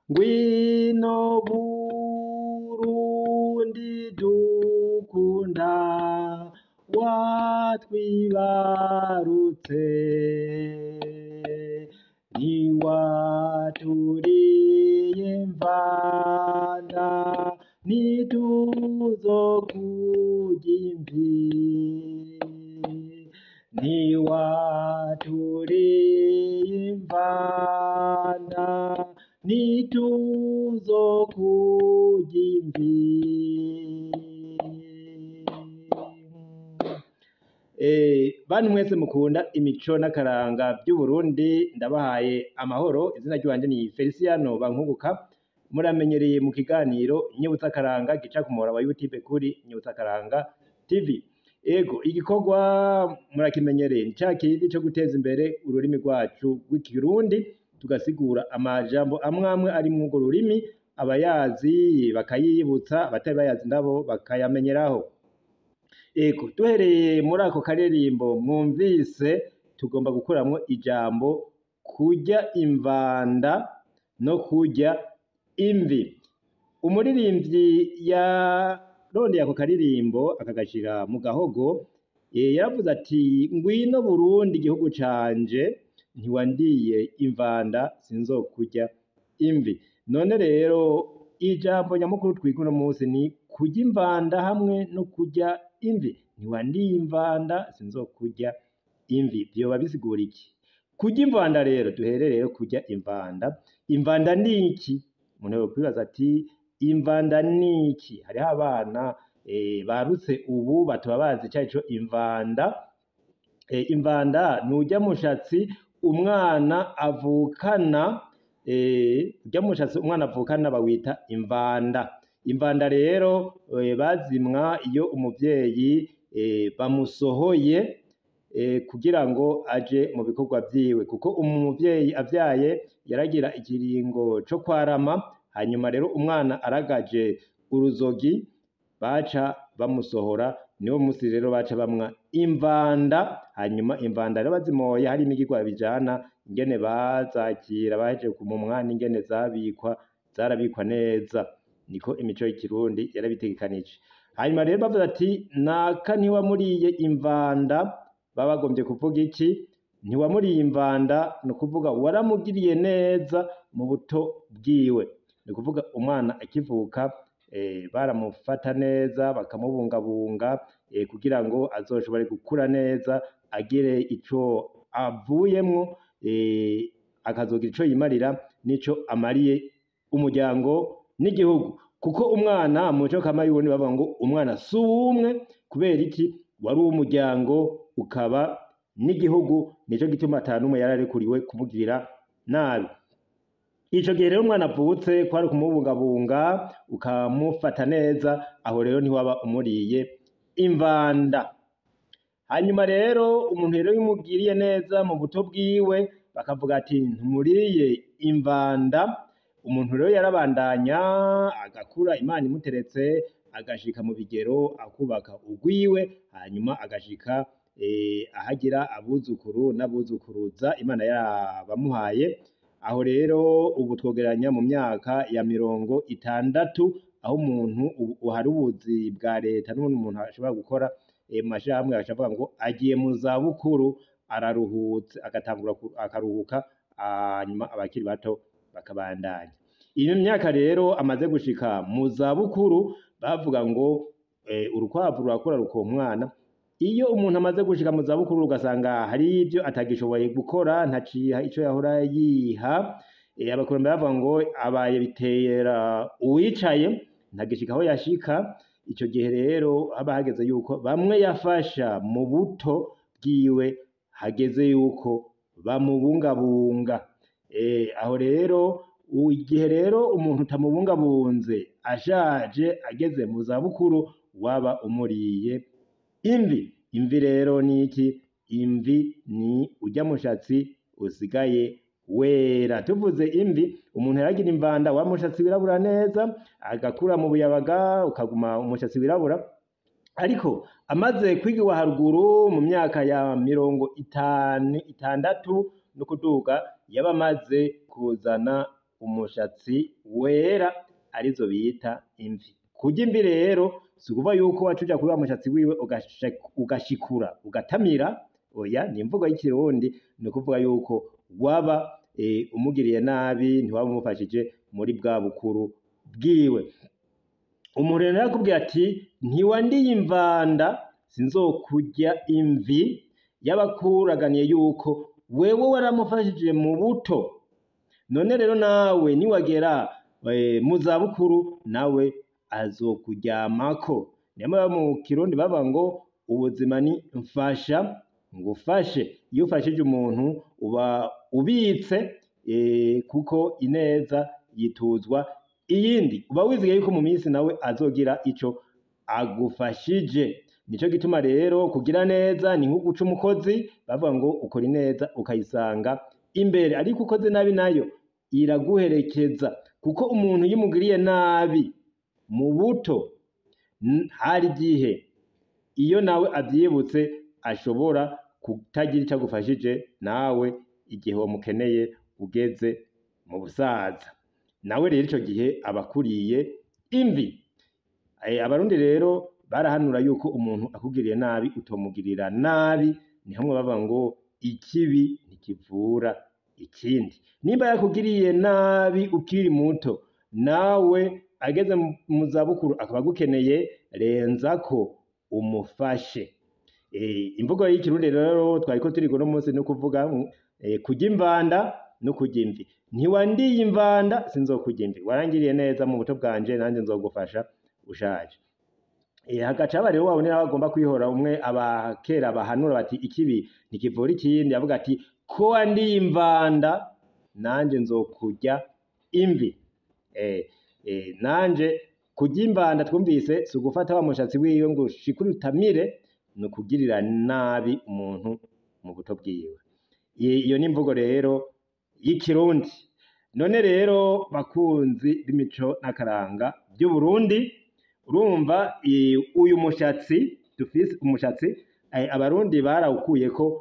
ngwino Burundi dukunda watwibarutse niwaturiye mvanda nituzokurya imvi niwaturiye imvanda nituzokurya imvi Eh, bantu mwese mukunda imico n'akaranga vy'Uburundi ndabahaye amahoro izina ryanje ni Feliciano Bankunguka muramenyereye mu kiganiro Nyibutsa Akaranga gica ku muhora wa YouTube kuri Nyibutsa Akaranga TV ego igikorwa murakimenyereye ni ca kindi co guteza imbere ururimi rwacu rw'ikirundi tugasigura amajambo amwe amwe ari mw'urwo rurimi abayazi bakayiyibutsa abatari bayazi nabo bakayamenyeraho ego duhereye muri ako karirimbo mwumvise tugomba gukuramwo ijambo kurya imvanda no kurya imvi umuririmvyi yarondeye ako karirimbo akagashira mu gahogo eh, yaravuze ati ngwino Burundi igihugu canje ntiwandiye imvanda sinzokurya imvi none rero ijambo nyamukuru twiga uno munsi ni kurya imvanda hamwe no kurya imvi ntiwandiye imvanda sinzokurya imvi vyoba bisigura iki kurya imvanda rero duhere rero kurya imvanda imvanda ni iki umuntu yokwibaza ati imvanda ni iki hariho abana eh, barutse ubu bataba bazi icarico imvanda eh, imvanda ni urya mushatsi umwana avukana eh, urya mushatsi umwana avukana bawita imvanda imvanda rero eh, bazimwa iyo umuvyeyi eh, bamusohoye eh, kugira ngo aje mu bikorwa vyiwe kuko umuvyeyi avyaye yaragira ikiringo co kwarama hanyuma rero umwana aragaje uruzogi baca bamusohora niwo musi rero baca bamwa imvanda hanyuma imvanda rero bazimoye hari imigigwa bijana ingene bazakira baje kumumwa n'ingene zabikwa zarabikwa neza niko imico y'ikirundi yarabitegekanije hanyuma rero bavuze ati naka ntiwamuriye imvanda baba bagombye kuvuga iki ntiwamuriye imvanda ni ukuvuga waramugiriye neza mu buto bwiwe ni ukuvuga umwana akivuka eh, baramufata neza bakamubungabunga eh, kugira ngo azoshobore gukura neza agire ico avuyemwo eh, akazogira ico yimarira n'ico amariye umuryango n'igihugu kuko umwana mu muco kama y'uburundi bavuga ngo umwana si uwumwe kubera iki wari uw'umuryango ukaba n'igihugu nico gituma ata n'umwe yari arekuriwe kumugirira nabi ico gihe rero umwana avutse kwari kumubungabunga ukamufata neza aho rero ntiwaba umuriye imvanda hanyuma rero umuntu rero iyo umugiriye neza mu buto bwiwe bakavuga ati ntumuriye imvanda umuntu rero yarabandanya agakura imana imuteretse agashika mu bigero akubaka urwiwe hanyuma agashika eh, ahagira abuzukuru n'abuzukuruza imana yarabamuhaye aho rero ubu twogeranya mu myaka ya mirongo itandatu aho umuntu ubu hari ubuzi bwa leta n'ubundi umuntu ashobora gukora eh, mu mashirahamwe agaca avuga ngo agiye mu zabukuru araruhutse agatangura ku- akaruhuka hanyuma abakiri bato bakabandanya iyo myaka rero amaze gushika mu zabukuru bavuga ngo eh, urukwavu rurakura rukonka umwana iyo umuntu amaze gushika mu zabukuru ugasanga hari ibyo atagishoboye gukora ntaciha ico yahora yiha eh, abakurambere bavuga ngo abaye bitera uwicaye ntagishika aho yashika ico gihe rero haba hageze yuko bamwe yafasha mu buto bwiwe hageze yuko bamubungabunga eh, aho rero u- igihe rero umuntu utamubungabunze ashaje ageze mu zabukuru waba umuriye imvi imvi rero ni iki imvi ni urya mushatsi usigaye wera tuvuze imvi umuntu yaragira imvanda wa mushatsi wirabura neza agakura mu buyabaga ukaguma umushatsi wirabura ariko amaze kwigiwa haruguru mu myaka ya mirongo itanu itandatu no kuduga yaba amaze kuzana umushatsi wera arizo bita imvi kurya imvi rero si ukuvuga yuko waca uja kuri wa mushatsi wiwe ugashe- ugashikura ugatamira oya ni imvugo y'ikirundi ni ukuvuga yuko waba eh, umugiriye nabi ntiwaba umufashije muri bwa bukuru bwiwe umuntu rero arakubwira ati ntiwandiye imvanda sinzokurya imvi y'abakuraganiye yuko wewe waramufashije mu buto none rero nawe niwagera eh, mu zabukuru nawe azokuryamako niyo mpamvu mu kirundi baba ngo ubuzima ni mfasha ngufashe iyo ufashije umuntu uba ubitse eh, kuko ineza yituzwa iyindi uba wizeye yuko mu minsi nawe azogira ico agufashije nico gituma rero kugira neza ni nko guca umukozi bavuga ngo ukora ineza ukayisanga imbere ariko ukoze nabi nayo iraguherekeza kuko umuntu iyo umugiriye nabi mu buto n- hari igihe iyo nawe avyibutse ashobora kutagira ico agufashije nawe igihe wamukeneye ugeze mu busaza nawe rero ico gihe aba akuriye imvi Eh, abarundi rero barahanura yuko umuntu akugiriye nabi utomugirira nabi niho mwe bavuga ngo ikibi ntikivura ikindi nimba yakugiriye nabi ukiri muto nawe ageze mu- mu zabukuru akaba agukeneye renza ko umufashe Eh, imvugo y'ikirundi rero twariko turi uno munsi ni ukuvuga eh, kurya imvanda no kurya imvi ntiwandiye imvanda sinzokurya imvi warangiriye neza mu buto bwanje nanjye nzogufasha ushaje Eh, hagaca haba rero wabone nawe agomba kwihora umwe abakera bahanura bati ikibi ntikivura ikindi avuga ati ko wandiye imvanda nanje nzokurya imvi eh, eh, nanje kurya imvanda twumvise si ugufata wa mushatsi wiwe ngo ushikure utamire ni ukugirira nabi umuntu mu buto bwiwe I- iyo ni imvugo rero y'ikirundi none rero bakunzi b'imico n'akaranga by'uburundi urumva eh, uyu mushatsi dufise umushatsi eh, abarundi barawukuyeko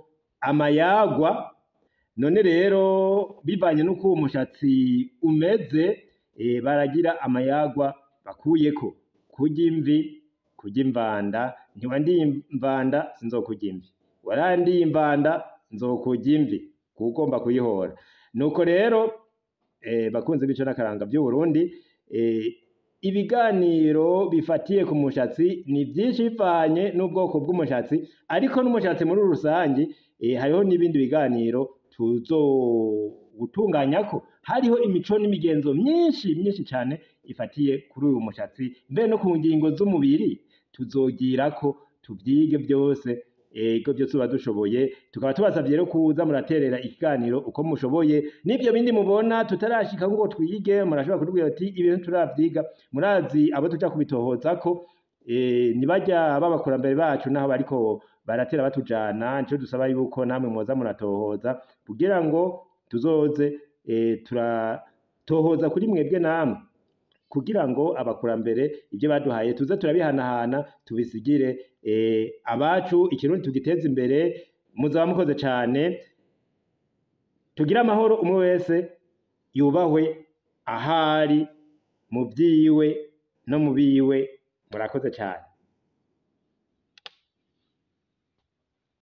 amayagwa none rero bivanye n'uko uwo mushatsi umeze eh, baragira amayagwa bakuyeko kurya imvi kurya imvanda ntiwandiye imvanda sinzokurya imvi warandiye imvanda nzokurya imvi kuko ugomba kuyihora nuko rero eh, bakunze bico n'akaranga by'uburundi eh, ibiganiro bifatiye ku mushatsi ni byinshi bivanye n'ubwoko bw'umushatsi ariko n'umushatsi muri rusange eh, hariho n'ibindi biganiro tuzogutunganyako hariho imico n'imigenzo myinshi myinshi cyane ifatiye kuri uyu mushatsi mbere no ku ngingo z'umubiri tuzogirako tuvyige byose ego byose tuba dushoboye tukaba tubasavye rero kuza muraterera ikiganiro uko mushoboye n'ibyo bindi mubona tutarashika ngo twige murashobora kutubwira ati ibintu turavyiga murazi abo tuja kubitohozako eh, nibajya b'abakurambere bacu naho bariko baratera batujana nico dusaba yuko namwe mwoza muratohoza kugira ngo tuzoze eh, turatohoza kuri mwebwe namwe kugira ngo abakurambere ibyo baduhaye tuze turabihanahana tubisigire eh, abacu ikirundi tugiteze imbere muzaba mukoze cane tugire amahoro umwe wese yubahwe ahari mu vyiwe no mu biwe murakoze cane